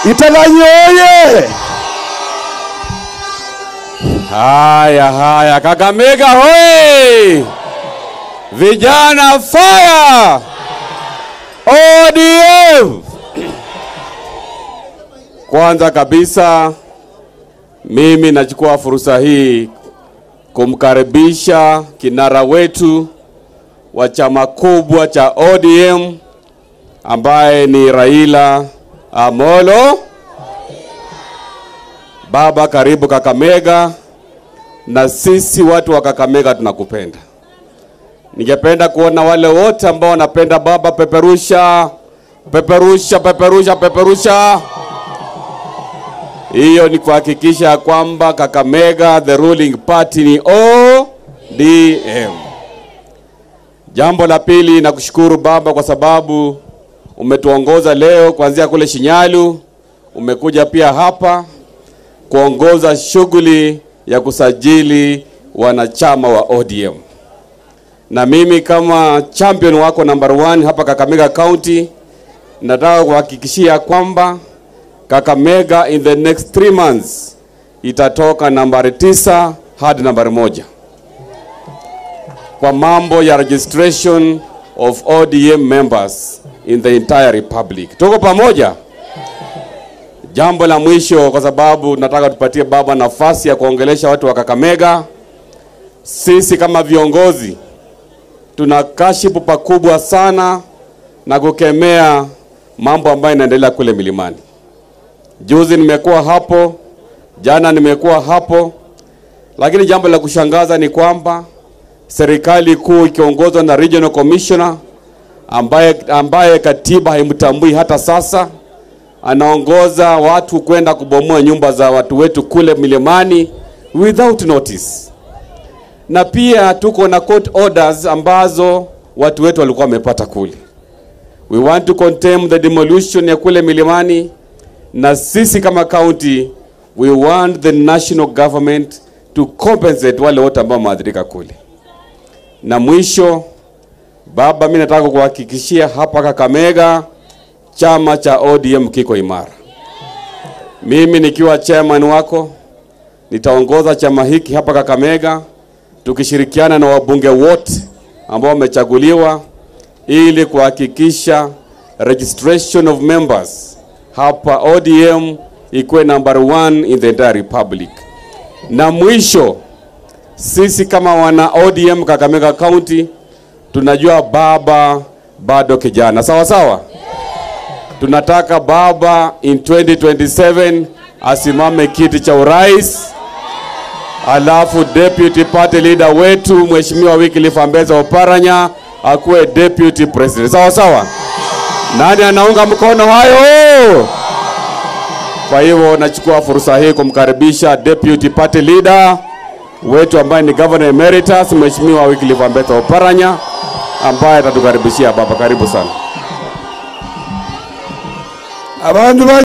Italanyi oye! Haya haya, Kakamega hoye! Vijana fire! ODM! Kwanza kabisa mimi nachukua fursa hii kumkaribisha kinara wetu wa chama kubwa cha ODM ambaye ni Raila Amolo. Baba, karibu Kakamega, na sisi watu wa Kakamega tunakupenda. Ningependa kuona wale wote ambao wanapenda baba, peperusha, peperusha, peperusha, peperusha. Hiyo ni kuhakikisha ya kwamba Kakamega the ruling party ni ODM. Jambo la pili, nakushukuru baba kwa sababu umetuongoza leo kuanzia kule Shinyalu, umekuja pia hapa kuongoza shughuli ya kusajili wanachama wa ODM. Na mimi kama champion wako number one hapa Kakamega County, nataka kuhakikishia kwamba Kakamega in the next three months itatoka nambari tisa hadi nambari moja kwa mambo ya registration of ODM members in the entire republic. Tuko pamoja? Jambo la mwisho, kwa sababu nataka tupatie baba nafasi ya kuongelesha watu wa Kakamega. Sisi kama viongozi tuna kashifu pakubwa sana na kukemea mambo ambayo inaendelea kule milimani. Juzi nimekuwa hapo, jana nimekuwa hapo, lakini jambo la kushangaza ni kwamba serikali kuu ikiongozwa na regional commissioner ambaye, ambaye katiba haimtambui hata sasa, anaongoza watu kwenda kubomoa nyumba za watu wetu kule milimani without notice, na pia tuko na court orders ambazo watu wetu walikuwa wamepata kule. We want to condemn the demolition ya kule milimani, na sisi kama county we want the national government to compensate wale wote ambao wameathirika kule. Na mwisho, baba, mimi nataka kuhakikishia hapa Kakamega chama cha ODM kiko imara. Mimi nikiwa chairman wako nitaongoza chama hiki hapa Kakamega tukishirikiana na wabunge wote ambao wamechaguliwa ili kuhakikisha registration of members hapa ODM ikuwe number one in the entire republic. Na mwisho, sisi kama wana ODM Kakamega County tunajua baba bado kijana, sawa sawa. Tunataka baba in 2027 asimame kiti cha urais, alafu deputy party leader wetu Mheshimiwa Wycliffe Ambeza Oparanya akuwe deputy president, sawa sawa. Nani anaunga mkono hayo? Kwa hivyo nachukua fursa hii kumkaribisha deputy party leader wetu ambaye ni governor emeritus Mheshimiwa Wycliffe Ambetsa Oparanya ambaye atatukaribishia baba. Karibu sana. abantu